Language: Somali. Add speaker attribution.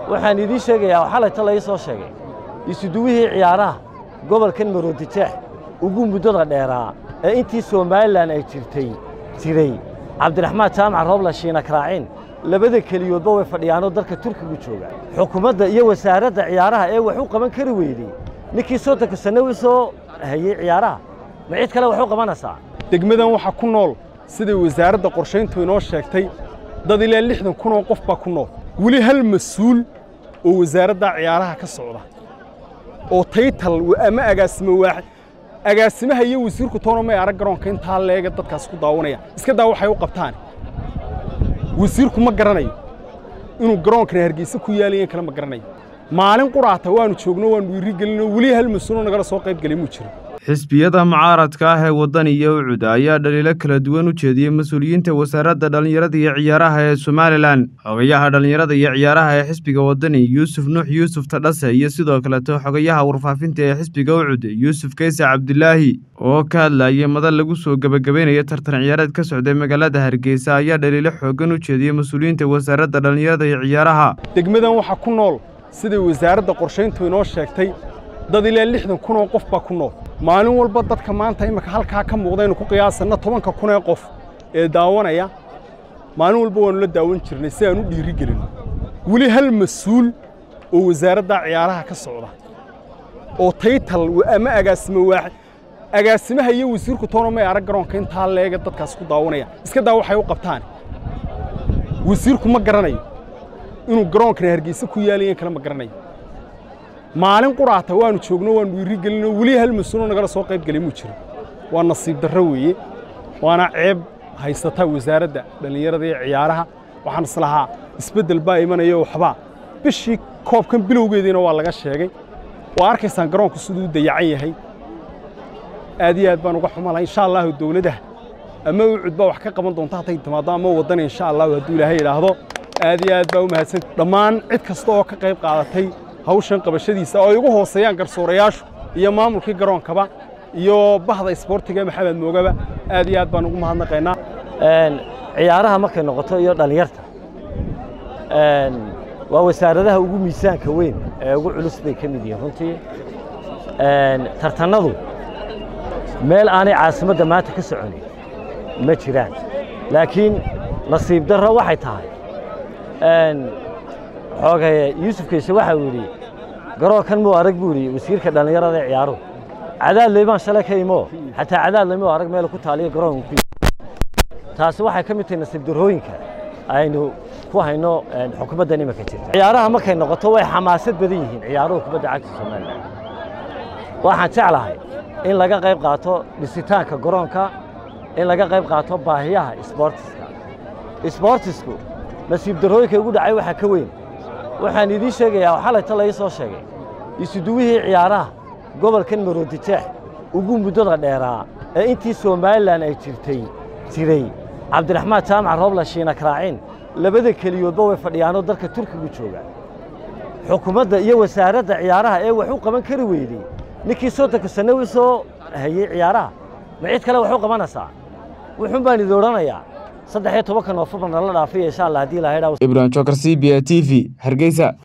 Speaker 1: waxaan idiin sheegayaa oo xalayta la ii soo sheegay isuduwihii ciyaaraha gobolkan maroodijeex ugu muddada dheeraa ee intii somalilan ay jirtay jiray cabdiraxmaan jaamac roobla shiina karaaciin labada keliyoodba way fadhiyaanoo dalka turkigu jooga xukuumadda iyo wasaaradda ciyaaraha ee wax u qaban kari weydey ninkii soddonka sanno u soo hayey ciyaaraha ma cid kale wax u qabanaysaa
Speaker 2: degmadan waxaa ku nool siday wasaaradda qorshayntu inoo sheegtay dad ilaa lixdan kun oo qof baa ku nool weli hal mas-uul oo wasaaradda ciyaaraha ka socda oo taytal ama agaasimo waaxid agaasimaha iyo wasiirku toona may arag garoonka intaa leega dadkaas ku daawanaya iska daa waxay u qabtaan wasiirku ma garanayo inuu garoonkana hargeysa ku yaalayan kale ma garanayo maalin quraata waanu joogno waanu dhiirigelinoo weli hal mas-uuloo nagala soo qayb gelay muu jiro
Speaker 3: xisbiyada mucaaradka ah ee waddan iyo ucud ayaa dhaliilo kala duwan u jeediyey mas-uuliyiinta wasaaradda dhallinyarada iyo ciyaaraha ee somalilan xogayaha dhallinyarada iyo ciyaaraha ee xisbiga waddani yuusuf nuux yuusuf tadhase iyo sidoo kaleto xogayaha warfaafinta ee xisbiga ucud yuusuf kayse cabdilaahi oo ka hadlayay madal lagu soo gebagabeynaya tartan ciyaareed ka socday magaalada hargeysa ayaa dhaliilo xooggan u jeediyey mas-uuliyiinta wasaaradda dhallinyarada iyo ciyaaraha
Speaker 2: degmadan waxaa ku nool siday wasaaradda qorshayntu inoo sheegtay dad ilaa lixdan kun oo qof baa ku nool maalin walba dadka maanta imika halkaa ka muuqdaynu ku qiyaasanna tobanka kun ee qof ee daawanaya maalin walba waannu la daawan jirnay si aan u dhiiri gelin weli hal mas-uul oo wasaaradda ciyaaraha ka socda oo taytal ama agaasimo waaxid agaasimaha iyo wasiirku toona may arag garoonka intaa leega dadkaas ku daawanaya iska daa waxay u qabtaan wasiirku ma garanayo inuu garoonkana hargeysa ku yaalayan kale ma garanayo maalin quraata waanu joogno waanu dhiirigelinoo weli hal mas-uuloo nagala soo qayb gelay muu jiro waa nasiib darro weeye waana ceeb haysata wasaaradda dhallinyarada iyo ciyaaraha waxaan islahaa isbeddel baa imanaya waxbaa bishii koobkan bilowgeediina waa laga sheegay waa arkaysaan garoonku siduu u dayacan yahay aad iyo aad baan uga xumalahay insha allahu dowladaha ama ucud baa wax ka qaban doonta hadday timaaddo ama waddana insha allahu hadduu ilaahay idhaahdo aad iyo aad baa u mahadsan dhammaan cid kasta oo ka qayb qaadatay hawshan qabashadiisa oo ay ugu hooseeyaan garsoorayaashu iyo maamulkii garoonkaba iyo bahda isboortiga maxamed moogaba aad iyo aad baan ugu mahadnaqaynaa
Speaker 1: ciyaaraha markay noqoto iyo dhallinyarta waa wasaaradaha ugu miisaanka weyn ee ugu culus bay ka mid yihiin runtii tartannadu meel aanay caasimadda maanta ka soconin ma jiraan laakiin nasiib darro waxay tahay xoogaye yuusuf kayse waxa uu yidhi garoonkan muu arag buu yidhi wasiirka dhallinyarada ee ciyaaruhu cadaad leybaan shalay ka imo xataa cadaad leymoo arag meel ku taaliyo garoonka ku taasi waxay ka mid tahay nasiib darrooyinka aynu ku hayno xukuumaddan iminka jirta ciyaaraha markay noqoto way xamaasad badan yihiin ciyaaruhu kubadda cagta somalilan waxaan jeclahay in laga qayb qaato dhisitaanka garoonka in laga qayb qaato baahiyaha isboortiska isboortisku nasiib darrooyinka ugu dhacay waxaa ka weyn waxaan idiin sheegayaa oo xalayta la ii soo sheegay isuduwihii ciyaaraha gobolkan maroodijeex ugu muddada dheeraa ee intii somalilan ay jirtay jiray cabdiraxmaan jaamac roobla shiina karaaciin labada keliyoodba way fadhiyaanoo dalka turkigu jooga xukuumadda iyo wasaaradda ciyaaraha ee wax u qaban kari weydey ninkii soddonka sanno u soo hayey ciyaaraha ma cid kale wax u qabanaysaa wuxuun baan idi odhanayaa saddex iyo tobanka noofembar nala dhaafiya insha allah haddii ilahay dhaa
Speaker 3: ibrahim jokar c b a t v hargeysa